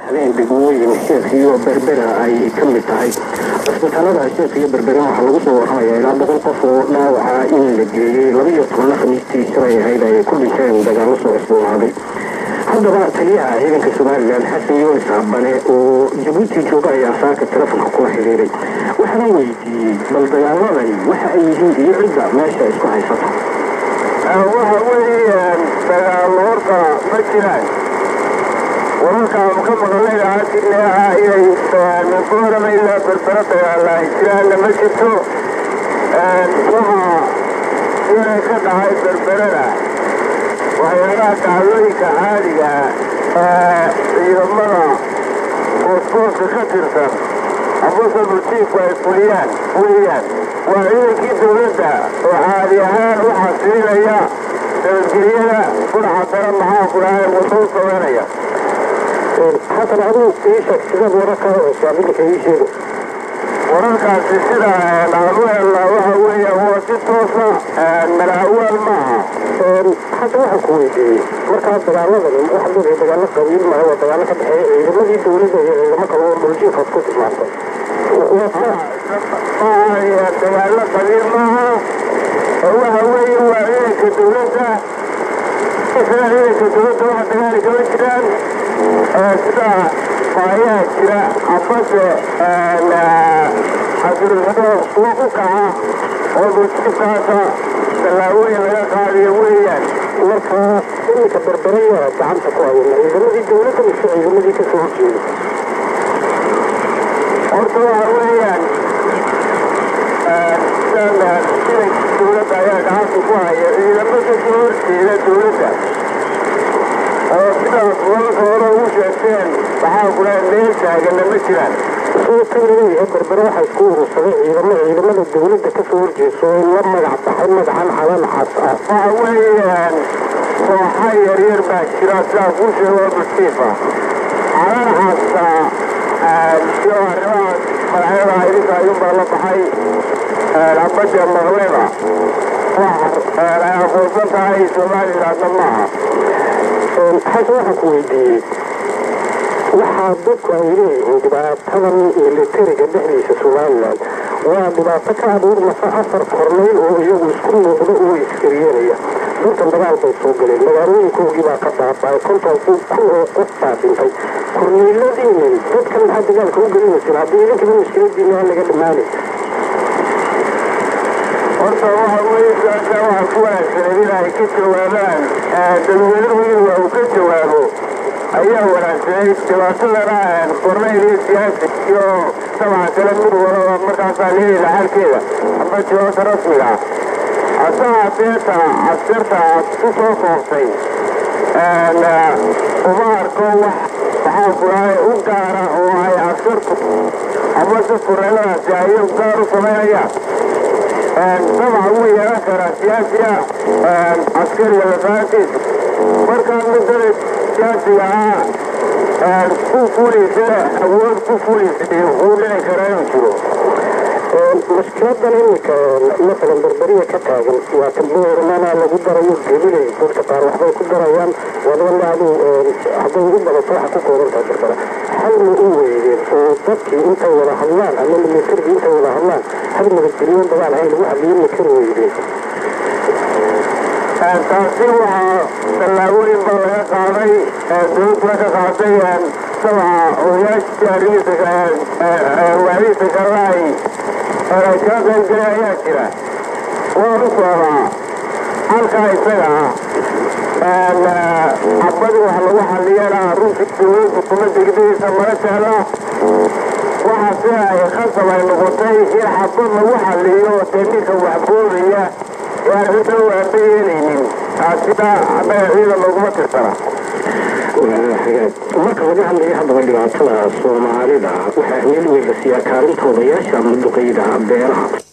baxdeen degmooyin sheekh iyo berbera ay ka mid tahay cisbitaalada sheekh iyo berbera waxaa lagu soo warramaya ilaa boqol qof oo dhaawaca in la geeyey laba iyo tobanna khamiistii shalay ahayd ay ku dhinteen dagaallo soo cusboonaaday haddaba taliyaha ciidanka somalilan xasan yunis abane oo jabuuti jooga ayaa saaka telefonka kula xiriiray waxaana weydiiyey bal dagaaladani waxa ay yihiin iyo cidda meesha isku haysata waxa weeyaan dagaallo horta ma jiraan wararkaanu ka maqalnay aadinaha inay minkoorama ilaa berbera dagaalla ay jiraanna ma jirto waxaa inay ka dhacay berberada waxyaalaha dacdooyinka caadiga ciidamada gooskooska ka tirsan amase buljiifku ay fuliyaan weeyaan waa ciidankii dowladda oo caadi ahaan u xasilinaya nabadgelyada fudhaxa dara maxaa ku dhahay wadou sameynaya xasan aduu ii sheeg sidaad wararka hoosaa midinka ii sheego wararkaasi sida aanu helnaa waxa weeya waa si toosa malaawaal maaha hadda waxaan ku weydiiyey markaa dagaaladani waxaad leedahay dagaalo qabiil maaha waa dagaalo ka dhexeeya ciidamadii dowladda iyo ciidamo kale oo dhuljiifaad ku tilmaantay dagaalo qabiil maaha waxa weeye waa ciidanka dowladda isla ciidanka dowladda waxa dagaali kama jiraan sida faayaha jira amase xasilinimo kuwa ku kaca oo dhuljiifkaasa tallaabooyin laga qaadiyo weeyaan markaa iminka berberaya gacanta ku hayana ciidamadii dowladda mise ciidamadii ka soo horjeeda horta waxa weeyaan ciidanka dowladda ayaa gacanta ku haya ciidamo ka soo horjeeda dowladda oo sidaas wararka hore ugu sheegteen waxaa ku dhahay meel taagana ma jiraan soo kan leeyahay berbere waxaa isku urursaday ciidamo ciidamada dowladda ka soo horjeeso oo la magac baxay magacan calan cas ah waxa weeyaan kooxa yaryar baa jira sidaa kuu sheego buljiifa calan casta iyo arrimaha magacyada idinka ayuunbaa la baxay abadda maqleba ay aqoonsan tahay somalilandna maaha xasan waxaan ku weydiiyey waxaa dadku ay leeyihiin dhibaatadan militariga dhexdiisa somalilan waa dhibaato ka abuurmasa afar kornayl oo iyagu isku muuqdo oo iskaryeelaya dadkan dagaal bay soo galeen magaalooyinkoogii baa ka baaba'ay konton kun oo qof baa dhintay korneyladiinin dadkan maxaa dagaalka u gelinaysin haddii idinkaba mushkiladiina aan laga dhammaanay horta waxa weeye su-aasha waxaa ku wanaagsaneed in ay ka jawaabaan dadweynuhu in uu ka jawaabo ayaa wanaagsanayd dhibaatadana kornayl iyo siyaasi iyo sabca kale mid walaba markaasaa leeyahay xalkeeda amba jawaabta rasmiga ah hase haadeeta casirta aad ku soo koobtay uma arko wax waxaa kulahay u gaara oo ay casirtu amase korneyladaasi ay gaar u samaynayaan dabcan wuu yeelan karaa siyaasiga askariga lafahantiisa markaa midada siyaasiga ah ku fulaysa awood ku fulaysa wuu dhici karaa inuu jiro mushkiladan iminka masalan berberiya ka taagan waa talboormana lagu darayo gebilay dadka qaar waxbay ku darayaan wadana aduu hadday u badato waxa ku kooban tahay berbera hal ma u weydeen oo dadkii intay wada hadlaan ama militarigii intay wada hadlaan hal nabadgelyo dagaal hay lagu xaliyo ma kari weydeen taasi waxaa tallaabooyin baa laga qaaday dowladda ka qaaday sabca odayaashii arrimihiisa waadihiisa kale ay ay kala qaybgalay ayaa jira waan u socdaa halkaa isaga ah cabadi wax lagu xaliyana runtii dowladdu kuma degdegaysa mala jecla waxa si ay khasab ay noqotay in xabad lagu xaliyo dee ninka waxboodaya yaan cidna u aaba yeelaynin taasina annaga ciidan looguma tirsana marka laga hadlayo haddaba dhibaatada soomaalida waxaa ahmiyad weyn la siiyaa kaalinta odayaasha ama duqeyda beelaha